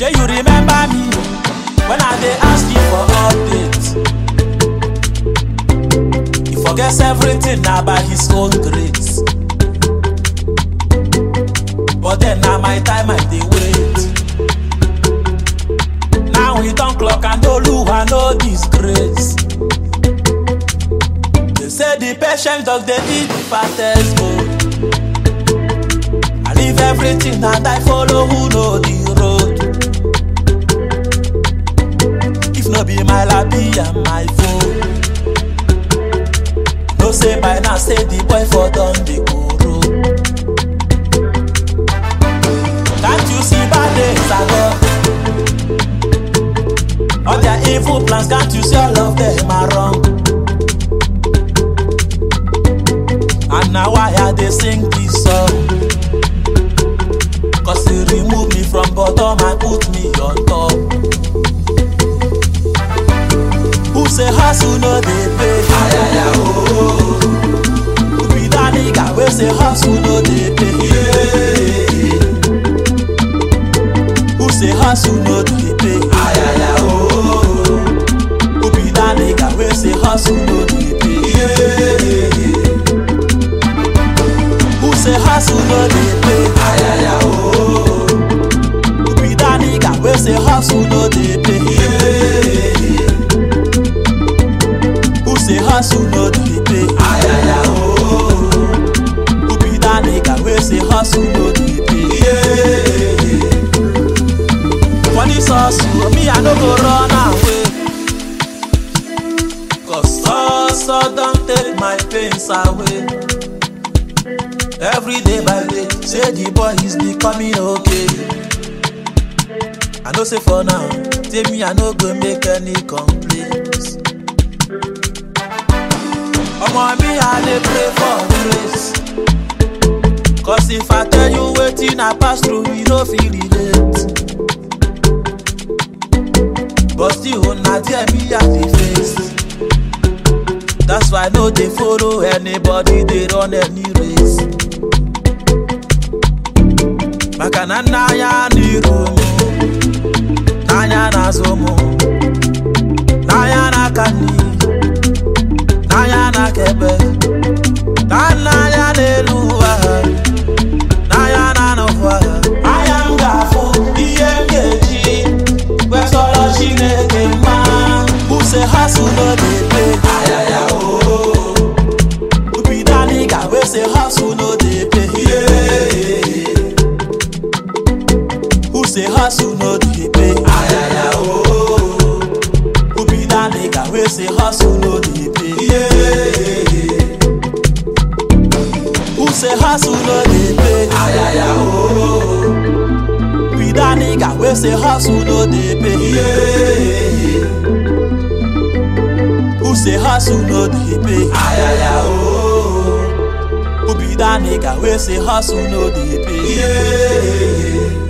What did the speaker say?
Shey you remember me when I dey ask you for update? He forgets everything na by his own grace. But then na my time I dey wait. Now he don clock and Oluwa no disgrace. They say the patient dog dey eat the fattest bone. I leave everything and I follow who know the road. If no be my labi and my phone. No say by now say the boy for don dey koro. Can't you see bad days ago? All their evil plans, can't you see all of them are wrong? And now why I dey sing this song? Cause he remove me from bottom and put me on top. Who say hustle no dey pay? Ayaya oh. Who be that nigga wey say hustle no dey pay? Yeah. Who say hustle no dey pay? Ayaya oh. Who be that nigga wey say hustle no dey pay? Yeah. Who say hustle no dey pay? Ayaya oh. Who be that nigga wey say hustle no dey pay? Yeah. Who say hustle no dey pay? Ayaya oh. Who be that nigga wey say hustle no dey pay? Yeah. For this hustle, me I no go run away. Cause hustle don take my pains away. Every day by day, say the boy is becoming okay. I know say for now, say me I no go make any complaints. Omo me I dey pray for grace. Cause if I tell you wetin I pass through, you no fit relate. But still, na there me I dey face. That's why I no dey follow anybody, dey run any race. Maka na n'anya n'iru m, n'anya n'azụ m, n'anya n'aka nri, n'anya n'aka ekpe, ka n'anya n'elu ụwa, n'anya n'anụ ụwa. Anya m ga-afụ ihe m ga-eji wee sọrọ Chineke mma. Who say hustle no dey pay? Ayaya oh. Who be that nigga wey say hustle no dey pay? Yeah. Who say hustle no dey pay? Ayaya oh. Who be that nigga wey say hustle no dey pay? Yeah. Who say hustle no dey pay? Ayaya oh. Be that nigga wey say hustle no dey pay? Yeah. Who say hustle no dey pay? Ayaya oh. Who be that nigga wey say hustle no dey pay? Yeah.